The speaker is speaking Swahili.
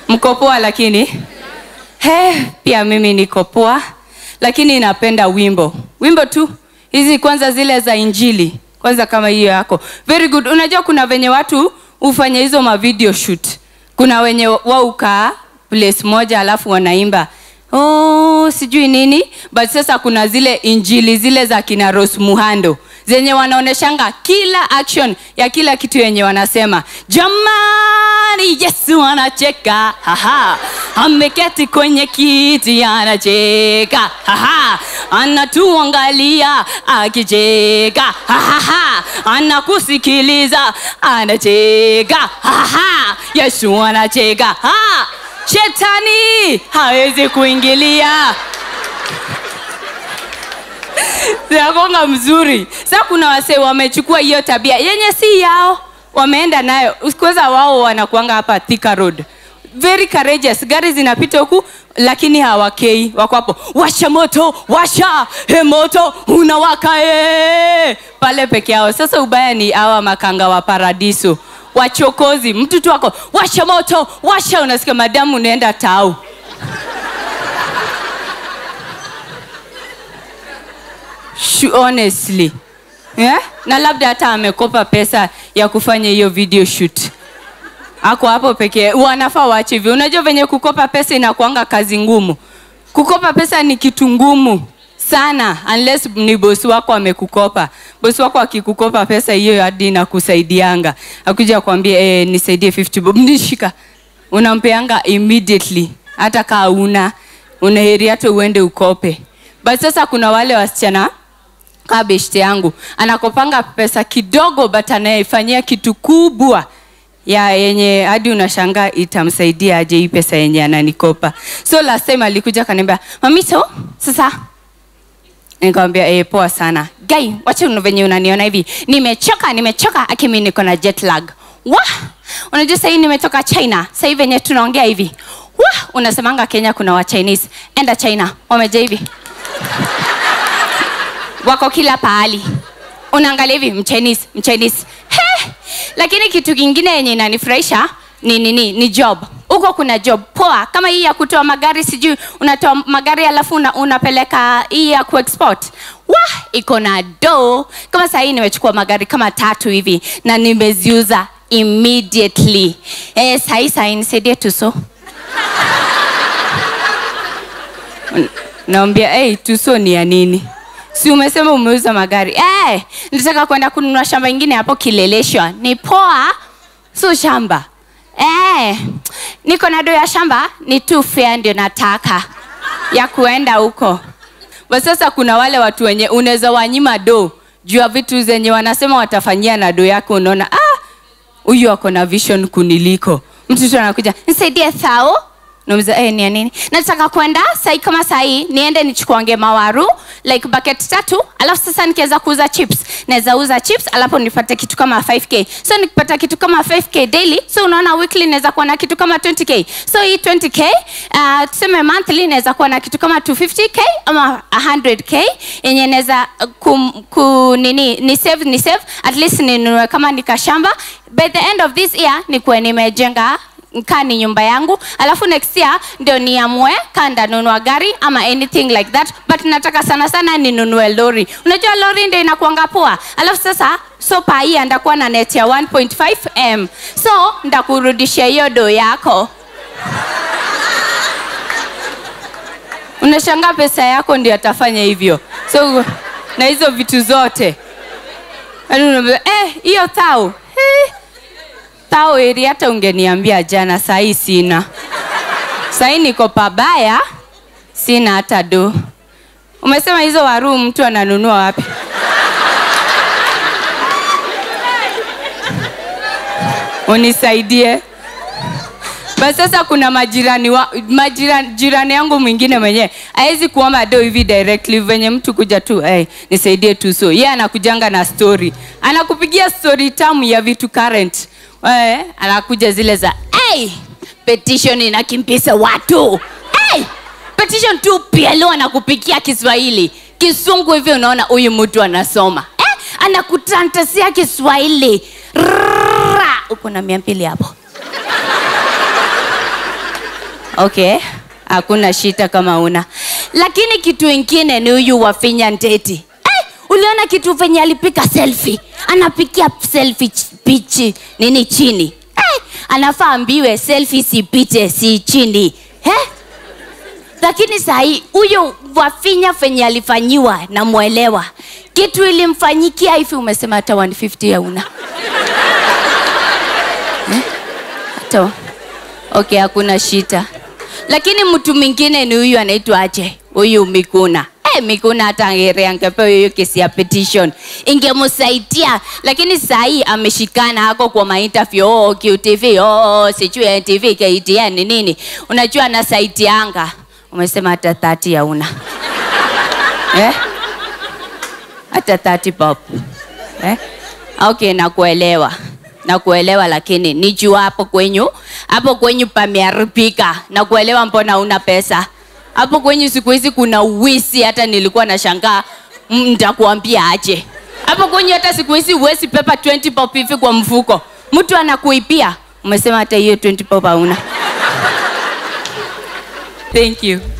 mko poa lakini he pia mimi niko poa lakini napenda wimbo wimbo tu hizi kwanza zile za injili kwanza kama hiyo yako very good unajua kuna venye watu hufanya hizo ma video shoot kuna wenye waukaa place moja alafu wanaimba oh, sijui nini but sasa kuna zile injili zile za kina Rose Muhando zenye wanaoneshanga kila action ya kila kitu yenye wanasema jamani yesu anacheka haha ameketi kwenye kiti anacheka haha anatuangalia akicheka haha anakusikiliza anacheka haha yesu anacheka ha shetani hawezi kuingilia zinakonga mzuri sa kuna wasee wamechukua hiyo tabia yenye si yao wameenda nayo kwanza wao wanakuanga hapa Thika road very courageous gari zinapita huku lakini hawakei wako hapo washa moto washa he moto unawaka ee. pale peke yao sasa ubaya ni awa makanga wa paradiso wachokozi mtu tu wako washa moto washa unasikia madamu unaenda tau Shu- honestly yeah? na labda hata amekopa pesa ya kufanya hiyo video shoot ako hapo pekee wanafaa waache hivyo unajua venye kukopa pesa inakuanga kazi ngumu kukopa pesa ni kitu ngumu sana unless ni bosi wako amekukopa bosi wako akikukopa pesa hiyo hadi inakusaidianga akuja kuambia eh, nisaidie 50 bob nishika unampeanga immediately hata kaa una unaheri hata uende ukope but sasa kuna wale wasichana kaa beshte yangu anakopanga pesa kidogo but anayefanyia kitu kubwa ya yenye hadi unashangaa itamsaidia aje hii pesa yenye ananikopa so last time alikuja kaniambia mamito sasa nikamwambia eh, poa sana gai wacha una- venye unaniona hivi nimechoka nimechoka akimi niko na jet lag wa unajua sahii nimetoka china sahii venye tunaongea hivi wa unasemanga kenya kuna wa chinese enda china wameja hivi wako kila pahali unaangalia hivi mchinese mchinese he lakini kitu kingine yenye inanifurahisha ni nini ni job huko kuna job poa kama hii ya kutoa magari sijui unatoa magari alafu una, unapeleka hii ya kuexport wa iko na do kama saa hii nimechukua magari kama tatu hivi na nimeziuza immediately eh, sahii sahii nisaidie tuso naambia hey, tuso ni ya nini si umesema umeuza magari hey, nataka kwenda kununua shamba ingine hapo kileleshwa ni poa so shamba hey, niko na do ya shamba ni tu fair ndio nataka ya kuenda huko But sasa kuna wale watu wenye unaweza wanyima do juu ya vitu zenye wanasema watafanyia na do yake unaona ah, huyu ako na vision kuniliko mtoto anakuja nisaidie thao nauliza eh, ni ya nini nataka kwenda sai kama sahii niende nichukuange mawaru like bucket tatu alafu sasa nikiweza kuuza chips naweza uza chips alafu nipate kitu kama 5k so nikipata kitu kama 5k daily so unaona weekly naweza kuwa na kitu kama 20k so hii 20k uh, tuseme monthly naweza kuwa na kitu kama 250k ama 100k yenye naweza uh, kum, ku, nini ni save ni save at least ninunue kama nikashamba by the end of this year nikuwe nimejenga kaa ni nyumba yangu alafu next year ndio niamue kaa ndanunua gari ama anything like that but nataka sana sana ninunue lori unajua lori ndio inakuanga poa alafu sasa so paia ndakuwa na net ya 1.5 m so ndakurudishia hiyo do yako unashanga pesa yako ndio atafanya hivyo so na hizo vitu zote Yaani unaambia, eh hiyo tau eh, tao eri hata ungeniambia jana sahii sina sahii niko pabaya sina hata do umesema hizo waruu mtu ananunua wapi unisaidie basi sasa kuna majirani wa, majirani jirani yangu mwingine mwenyewe awezi kuomba do hivi directly venye mtu kuja tu hey, nisaidie tu so ye yeah, anakujanga na story anakupigia story tamu ya vitu current hey, anakuja zile za hey, petition inakimbisa watu hey, petition tu pia leo anakupikia kiswahili kisungu hivi unaona huyu mtu anasoma eh, anakutantasia kiswahili Rrrra. uko na mia mbili hapo okay hakuna shita kama una lakini kitu ingine ni huyu wafinya nteti eh, uliona kitu venye alipika selfie anapikia selfie ch- pichi nini chini eh, anafaa ambiwe selfie sipite si chini eh? lakini sahii huyo wafinya venye alifanyiwa namwelewa kitu ilimfanyikia hivi umesema hata 150 hauna Eh? hata okay hakuna shita lakini mtu mwingine ni huyu anaitwa aje huyu mikuna Eh, mikuna hata angere angepewa hiyo kesi ya petition ingemsaidia lakini sahii ameshikana ako kwa mainterview oh, qtv oh, sijui ntv ktn nini unajua anasaitianga umesema hata thati hauna eh? hata thati pop eh? okay nakuelewa nakuelewa lakini nijua hapo kwenyu hapo kwenyu pameharibika nakuelewa mbona una pesa hapo kwenyu siku hizi kuna uwisi hata nilikuwa na shangaa mm, nitakuambia aje hapo kwenyu hata siku hizi huwezi pepa 20 pop hivi kwa mfuko mtu anakuipia umesema hata hiyo 20 pop hauna thank you